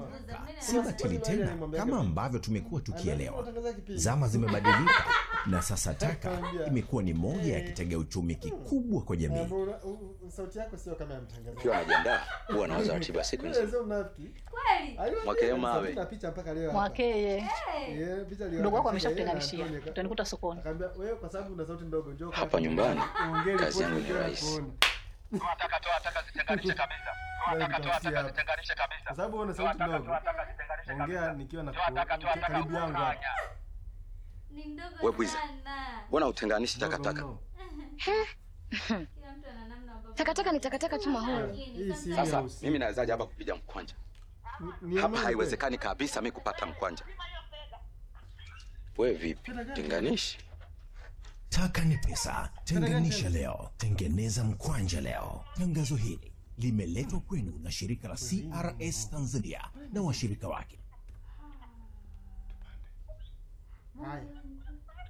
si batili tena kama ambavyo tumekuwa tukielewa. Zama zimebadilika na sasa taka imekuwa ni moja ya kitega uchumi kikubwa kwa jamii. sauti yako sio kama ya mtangazaji. Ukiwa anajiandaa huwa nawaza ratiba ya siku Wewe nzima. sio mnafiki. Kweli? Aliwaambia Mwakeye kabisa, mawe. tuna picha mpaka leo hapa. Mwakeye Eh, picha leo mdogo wako hapa, ameshakutenganishia, yeye na Antonio. utanikuta sokoni. Akaambia wewe kwa sababu una sauti ndogo njoo Hapa nyumbani, Ongea kazi ripoti yangu ni bila rahisi. kuona. Toa taka, toa taka, zitenganishe kabisa. Toa Wewe taka, toa nitafutia taka, hapa. zitenganishe kabisa. Kwa sababu una Toa sauti taka, ndogo. toa taka, zitenganishe Ongea kabisa. nikiwa na Toa taka, toa taka, karibu yangu hapa. ukutanya. Ni ndogo We Bwiza. sana. Mbona utenganishi Ndogo takataka? mno. Kila mtu ana namna ambavyo- Takataka ni takataka tu mahoro. Lakini Hii si sometimes- Sasa Nyeusi. mimi nawezaje hapa kupiga mkwanja? Ni- ni Hapa amani haiwezekani kabisa mi kupata mkwanja. We vipi? Tenganishi? Taka ni pesa, tenganisha leo, tengeneza mkwanja leo. Tangazo hili limeletwa kwenu na shirika la CRS Tanzania na washirika wake. Haya.